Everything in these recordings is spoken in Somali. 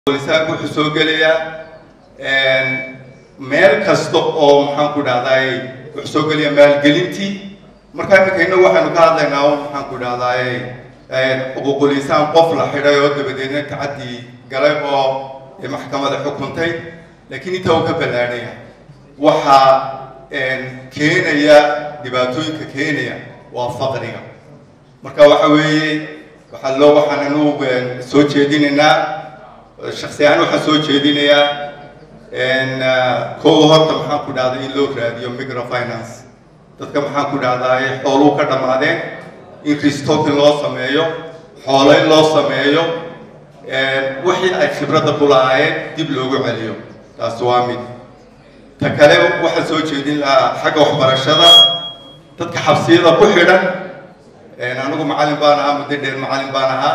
lisaanku wuxuu soo gelayaa meel kasta oo maxaan ku dhahdaay wuxuu soo gelayaa maalgelintii markaa iminka waxaynu ka hadlaynaa un maxaan ku dhahdaay xuquuqulisaan qof la xidhay oo dabadeedna tacadii galay oo maxkamada xukuntay laakiin intaa uu ka ballaadhaya waxaa keenaya dhibaatooyinka keenaya waa faqriga marka waxa weeye waxaa loo waxaan anu soo jeedinaynaa shaksi ahaan waxaan soo jeedinayaa kow horta maxaan ku dhahday in loo raadiyo microfinance dadka maxaan ku dhahdaay xooluu ka dhammaadeen in restocking loo sameeyo xoolayn loo sameeyo wixii ay khibradda ku lahaayeen dib loogu celiyo taas waa mid ta kale waxaan soo jeedin lahaa xagga waxbarashada dadka xabsiyada ku xidhan anigu macallin baan ahaa muddo dheer macallin baan ahaa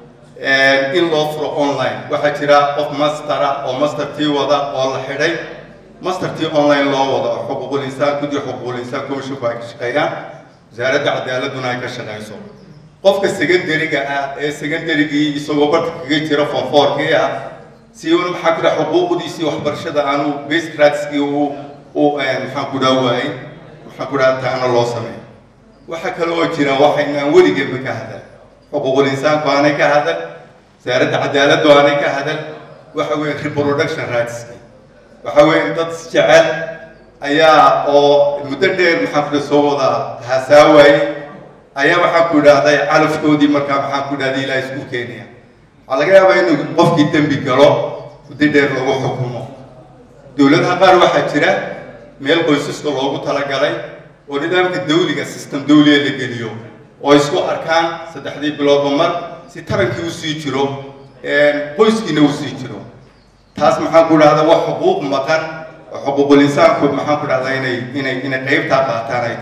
in loo furo online waxaa jira qof mastera oo mastertii wada oo la xidhay mastertii online loo wada oo xuquuqul insaan guddi xuquuqul insaan commissionku ay ka shaqeeyaan wasaaradda cadaaladuna ay ka shaqeyso qofka secondary-ga ah ee secondarygii isagoo barka kaga jira fonfoorkii ah si una maxaa ku dhaha xuquuqdiisii waxbarashada aanu basic rightskii uu u maxaan ku dhaha waayey maxaan ku dhaha taana loo sameeyo waxaa kale oo jira waxaynaan weligeedba ka hadal xuquuqul insaanku aanay ka hadal wasaaradda cadaaladdu aanay ka hadal waxa weeye reproduction rightski waxa weeye dad jecel ayaa oo muddo dheer maxaan ku dhaha soo wada hasaawaayey ayaa waxaan ku idhaahday calafkoodii markaa maxaan ku idhahday ilaa isku keenaya waxaa laga yaabaa inuu qofkii dembi galo muddo dheer lagu xukumo dowladaha qaar waxaa jira meel qoysaska loogu talagalay oo nidaamka dawliga system dawliga la geliyo oo isku arkaan saddexdii biloodba mar si tarankii usii jiro qoyskiina usii jiro taas maxaan ku dhahda wax xuquuq maqan oo xuquuqul insaanku maxaan ku dhahdaa inay inay inay qeybtaa qaataan ay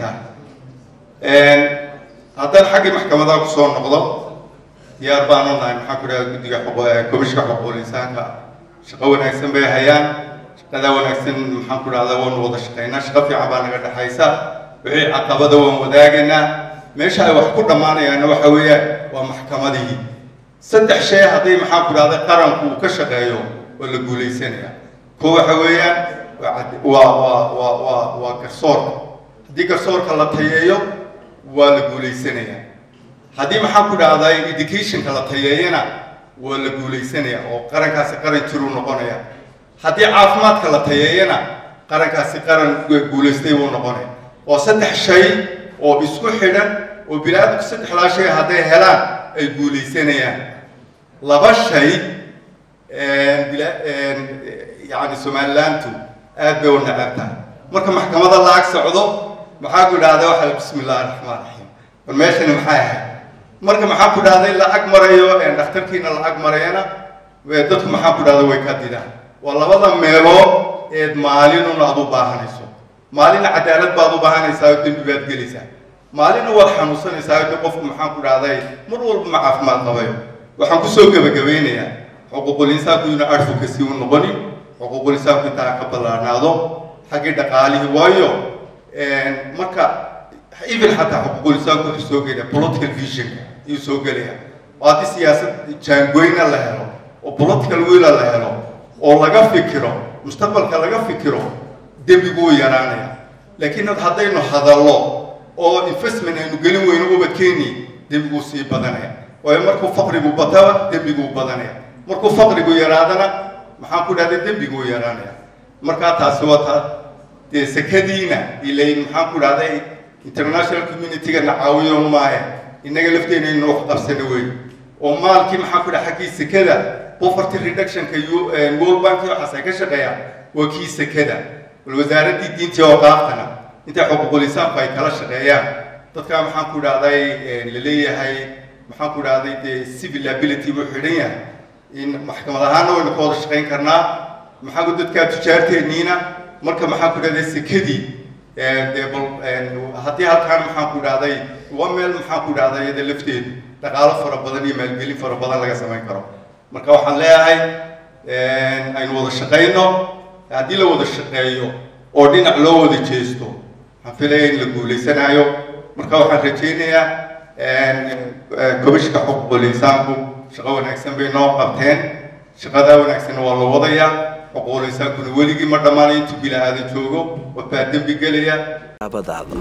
tahay haddaan xaggii maxkamadaha kusoo noqdo diyaar baan u nahay maxaan ku dhahda guddiga komishka xuquuqul insaanka shaqo wanaagsan bay hayaan shaqadaa wanaagsan maxaan ku dhahdaa waanu wada shaqaynaa shaqo fiican baa naga dhexaysa wixii caqabada waan wadaagaynaa meesha ay wax ku dhammaanayaanna waxa weeyaan waa maxkamadihii saddex shay hadday maxaan ku dhahday qaranku uu ka shaqeeyo waa la guulaysanaya ko waxa weeyaan waa waa waa waa waa garsoorka haddii garsoorka la tayeeyo waa la guulaysanaya haddii maxaan ku dhahday educationka la tayeeyana waa la guulaysanaya oo qarankaasi qaran jiruu noqonaya haddii caafimaadka la tayeeyana qarankaasi qaran guulaystay buu noqonaya oo saddex shay oo isku xidhan oo bini-aadamku saddexdaa shay hadday helaan ay guulaysanayaan laba shay yani somalilantu aad bay u necab tahay marka maxkamada la ag socdo maxaa ku dhahday waxa bismi illahi raxmaan raxiim war meeshani maxay ahayd marka maxaa ku dhahday la ag marayo dhakhtarkiina la ag marayana dadku maxaa ku dhahday way ka didaan waa labada meelood eed maalinun aad u baahanayso maalina cadaalad baad u baahanaysaa oo dembi baad gelaysaa maalina waad xanuunsanaysaa de qofku maxaan ku dhahday mar walba ma caafimaad qabayo waxaan kusoo gebagabeynayaa xuquuqul insaanku inu advocacy u noqonin xuquuqul insaanku intaa ka ballaanaado xaggii dhaqaalihii waayo marka even xataa xuquuqul insaanku wuxuu soo gelaya political vision ayuu soo gelaya oo haddii siyaasad jaangoyna la helo oo political willa la helo oo laga fikiro mustaqbalka laga fikiro dembigu wuu yaraanaya laakiin haddaynu hadallo oo investment aynu gelin weyno ubadkeeni dembiguu sii badanaya waayo markuu faqrigu bataba dembiguu badanaya markuu faqrigu yaraadana maxaan ku dhahday dembiguu yaraanaya markaa taasi waa taa dee sekadiina ilayn maxaan ku dhahday international community-ga na caawiyo maahe innaga lafteena inu wax qabsana wey oo maalkii maxaan ku dhaha xaggii sekada poverty reductionka world bank waxaas ay ka shaqeeyaan waa kii sekada bal wasaaraddii diintii oo qaaftana intay xuquuqul insaanku ay kala shaqeeyaan dadkaa maxaan ku dhahday la leeyahay maxaan ku dhahday dee civil ability buu xidhan yahay in maxkamad ahaana waynu ka wada shaqayn karnaa maxaa ku dadkaa tujaarteenniina marka maxaan ku dhahday sekadii dee bal haddii halkaan maxaan ku dhahday waa meel maxaan ku dhahday iyada lafteedu dhaqaalo fara badan iyo maalgelin fara badan laga samayn karo marka waxaan leeyahay aynu wada shaqayno haddii la wada shaqeeyo oo dhinac loo wada jeesto waxaan filaya in la guulaysanaayo marka waxaan rajaynayaa komishka xuquuqul insaanku shaqo wanaagsan bay noo qabteen shaqadaa wanaagsanna waa la wadayaa xuquulinsaankuna weligii ma dhammaanay intuu bila'aadan joogo wabaa dembi gelaya abadaada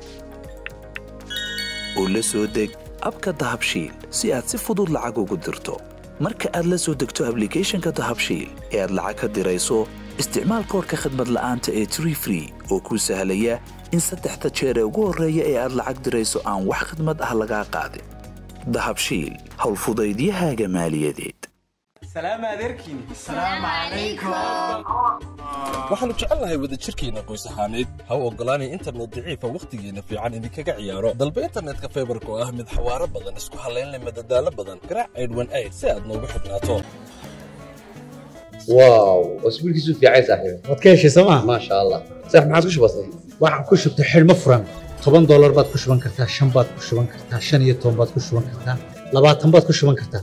oo la soo deg abka dahabshiil si aad si fudud lacag ugu dirto marka aad la soo degto ablicathonka dahabshiil ee aad lacag ka dirayso isticmaal koorka khadmad la'aanta ee tree free oo kuu sahlaya in saddexda jeer ee ugu horreeya ee aad lacag dirayso aan wax khadmad ah lagaa qaadin dahabshiil howlfudaydiyahaaga maaliyadeed waxaannu jecelnahay wadajirkeenna qoys ahaaneed ha u oggolaanay internet daciifa wakhtigeenna fiican idinkaga ciyaaro dalba internetka faybarka oo ah mid xawaaro badan isku hallaynleh madadaalo badan garaac aydhwan ayd si aad noogu xidhnaato واو اسبوع كيسو في عايز صاحبي waad ka heshay sooma ما شاء الله صح ما عاد كش بسيط waxaan ku shubtay xidhmo furan toban doolar baad ku shuban kartaa shan baad ku shuban kartaa shan iyo toban baad ku shuban kartaa labaatan baad ku shuban kartaa